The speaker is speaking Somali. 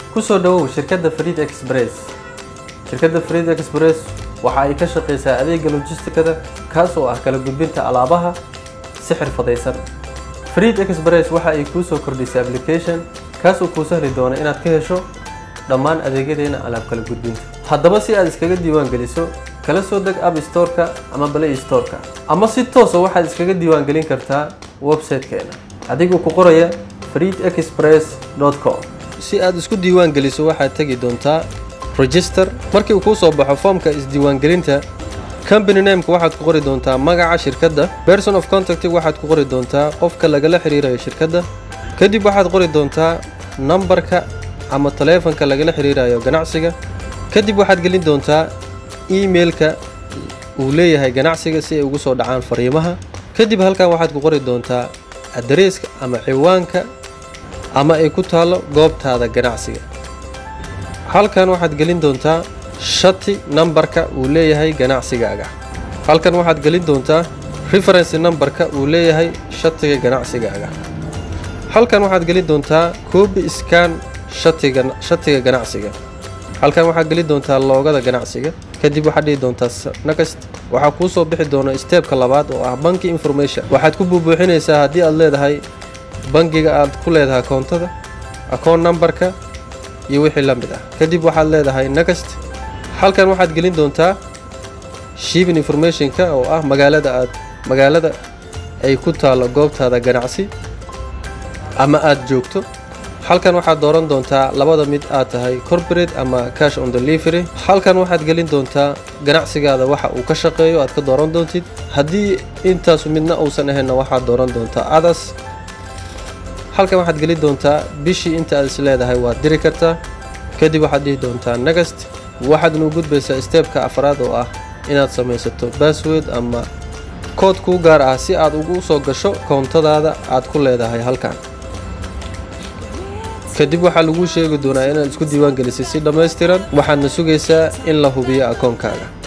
ku soo dhowow shirkadda fariid express shirkadda fariid express waxa ay ka shaqaysaa adeega logistikada kaas oo ah kala gudbinta alaabaha si xirfadaysan fariid express waxa ay kuu soo kordhisay application kaas oo kuu sahli doona inaad ka hesho dhammaan adeegyadeena alaab kala gudbinta haddaba si aad iskaga diiwaan geliso kala soo deg app storeka ama play storeka ama si toosa waxaad iskaga diiwaan gelin kartaa website-keena adigoo ku qoraya fariid express com si aad isku diiwaan geliso waxaad tegi doontaa register markii uu kuu soo baxo foomka isdiiwaangelinta company nameka waxaad ku qori doontaa magaca shirkadda person of contact waxaad ku qori doontaa qofka lagala xiriirayo shirkadda kadib waxaad qori doontaa nambarka ama taleefanka lagala xiriirayo ganacsiga kadib waxaad gelin doontaa emailka uu leeyahay ganacsiga si ay ugu soo dhacaan fariimaha kadib halkan waxaad ku qori doontaa adreeska ama ciwaanka ama ay ku taallo goobtaada ganacsiga halkan waxaad gelin doontaa shati nambarka uu leeyahay ganacsigaaga halkan waxaad gelin doontaa referency nambarka uu leeyahay shatiga ganacsigaaga halkan waxaad gelin doontaa coobi scan shatiga shatiga ganacsiga halkan waxaad gelin doontaa loogada ganacsiga kadib waxaad dhihi doontaa next waxaa kuu soo bixi doona steebka labaad oo ah banki information waxaad ku buubuuxinaysaa haddii aad leedahay bangiga aad ku leedahay koontada akoon nambarka iyo wixii la mid ah kadib waxaad leedahay next halkan waxaad gelin doontaa shipping informationka oo ah magaalada aad magaalada ay ku taallo goobtaada ganacsi ama aad joogto halkan waxaad dooran doontaa labada mid aad tahay corporate ama cash on delivery halkan waxaad gelin doontaa ganacsigaada waxa uu ka shaqeeyo aad ka dooran doontid haddii intaasu midna uusan ahaynna waxaad dooran doontaa adas halkan waxaad gelin doontaa bishii inta aad is leedahay waad diri kartaa kadib waxaad dhihi doontaa next waxaadna u gudbaysaa steebka afraad oo ah inaad samaysato bassword ama kood kuu gaar ah si aad ugu soo gasho koontadaada aad ku leedahay halkan kadib waxaa laguu sheegi doonaa inaad isku diiwaan gelisay si dhammaystiran waxaadna sugaysaa in la hubiyo akoonkaaga